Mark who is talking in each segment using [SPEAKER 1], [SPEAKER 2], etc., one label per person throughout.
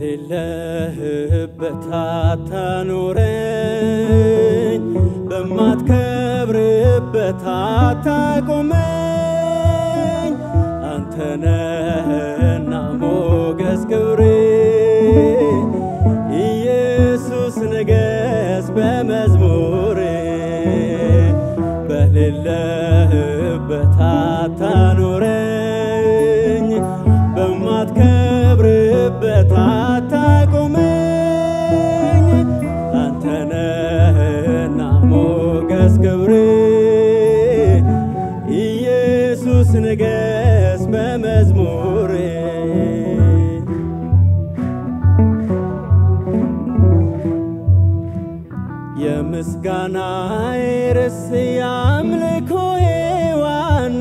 [SPEAKER 1] በሌለህበት አታኖረኝ፣ በማትከብርበት አታቆመኝ። አንተ ነህና ሞገስ ክብሬ ኢየሱስ ንገስ በመዝሙሬ በሌለህበት አታኖረኝ በማትከብርበት አታቆመኝ። አንተ ነህና ሞገስ ክብሬ ኢየሱስ ንገስ በመዝሙሬ የምስጋናዬ ርዕስ የአምልኮዬ ዋና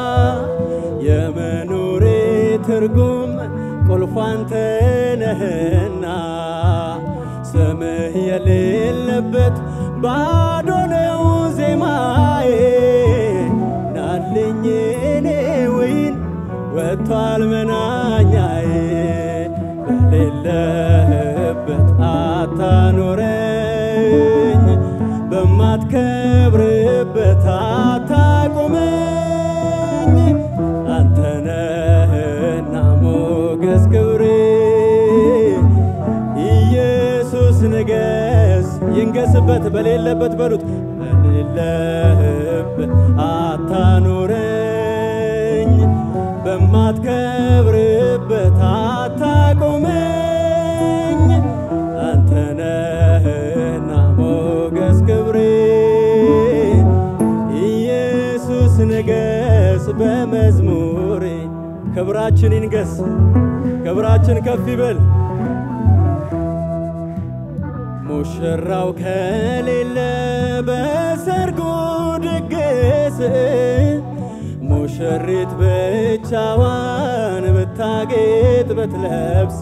[SPEAKER 1] የመኖሬ ትርጉም ቁልፉ አንተ ነህና ስምህ የሌለበት ባዶ ነው ዜማዬ ናልኝ እኔ ወይን ወጥቷል መናኛዬ በሌለህበት አታኖረኝ በማትከብርበት አታቆመኝ አንተ ነህና ሞገስ ክብሬ ኢየሱስ ንገስ ይንገስበት በሌለበት በሉት በሌለህበት አታኖረኝ በማትከብርበት አታቆመኝ አንተ ነህና ሞገስ ክብሬ ኢየሱስ ንገስ በመዝሙሬ ክብራችን ይንገስ ክብራችን ከፍ ይበል ሙሽራው ከሌለ በሰርጉ ድግስ ሙሽሪት ብቻዋን ብታጌጥ ብትለብስ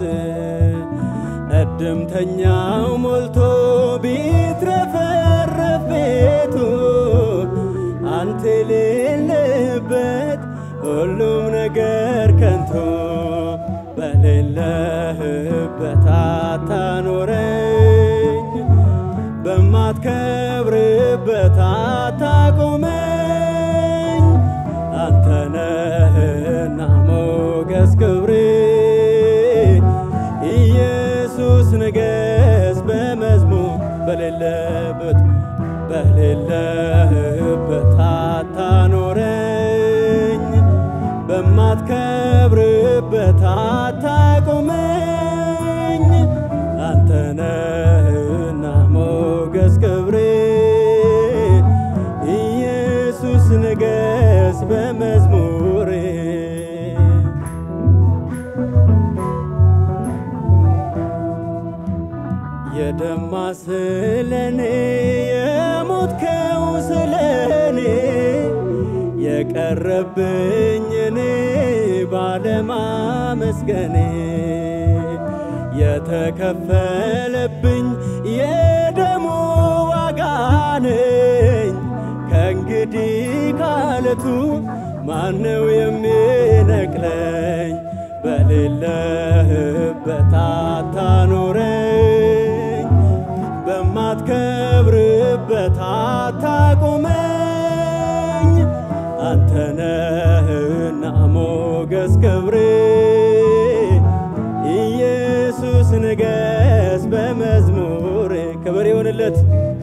[SPEAKER 1] እድምተኛው ሞልቶ ቢትረፈረፍ ቤቱ አንተ የሌለበት ሁሉም ነገር ከንቱ በሌለህበት አታኖረኝ በማትከብርበት አታቆመኝ አንተ ነህና ሞገስ ክብሬ ኢየሱስ ንገስ በመዝሙር በሌለበት በሌለህበት አታኖረኝ በማትከብርበት አታቆመኝ አንተ ነህና ሞገስ ክብሬ ኢየሱስ ንገስ በመዝሙሬ የደማ ስለኔ የሞትከው ስለኔ የቀረብኝ እኔ ባለማመስገኔ የተከፈለብኝ የደሙ ዋጋ ነኝ። ከእንግዲህ ካለቱ ማነው የሚነቅለኝ? በሌለህበት አታኖረኝ፣ በማትከብርበት አታቆመኝ። አንተ ነህና ሞገስ ክብሬ ኢየሱስ ንገስ በመዝሙሬ ክብር ይሆንለት።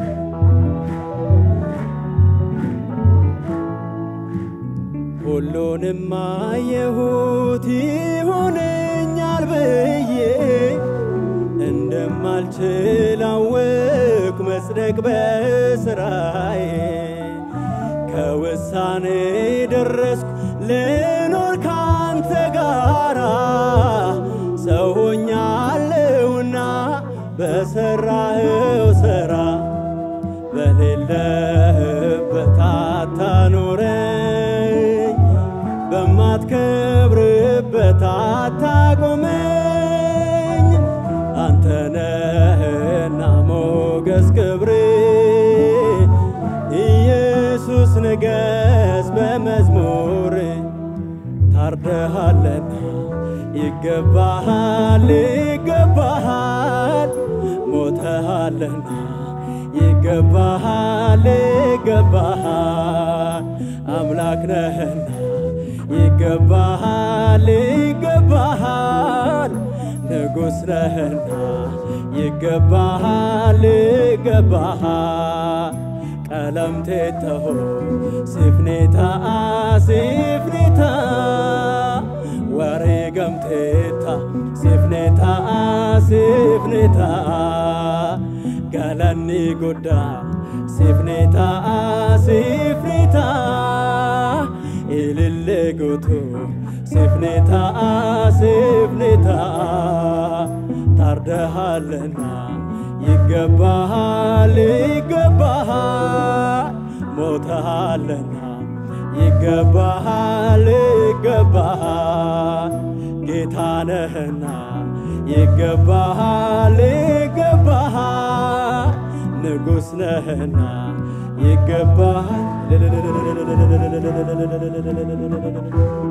[SPEAKER 1] ሁሉንም አየሁት ይሆነኛል ብዬ እንደማልችል አወቅኩ መጽደቅ በስራዬ ከውሳኔ ደረስኩ ልኖር ካንተ ጋራ ሰው ሆኛለሁና በሰራኸው ሥራ በሌለህበት አታኖረኝ በማትከብርበት አታቆመኝ አንተ ነህና ሞገስ ክብሬ ኢየሱስ ንገስ በመዝሙር ታርደሃለና ይገባሃል ይገባሃል ሞተሃልና ይገባሃል ይገባሃል አምላክ ነህና ይገባሃል ይገባሃል ንጉሥ ነህና ይገባሃል ይገባሃል ቀለምቴተሆ ሲፍኔታ ሲፍኔታ ወሬ ገምቴታ ሲፍኔታ ሲፍኔታ ገለኒ ጉዳ ሲፍኔታ ሲፍኔታ ኢልሌ ጉቱ ሲፍኔታ ሲፍኔታ ታርደሃልና ይገባሃል ይገባሃል ሞተሃልና ይገባሃል ይገባሃል ጌታ ነህና ይገባሃል ይገባሃል ንጉሥ ነህና ይገባሃል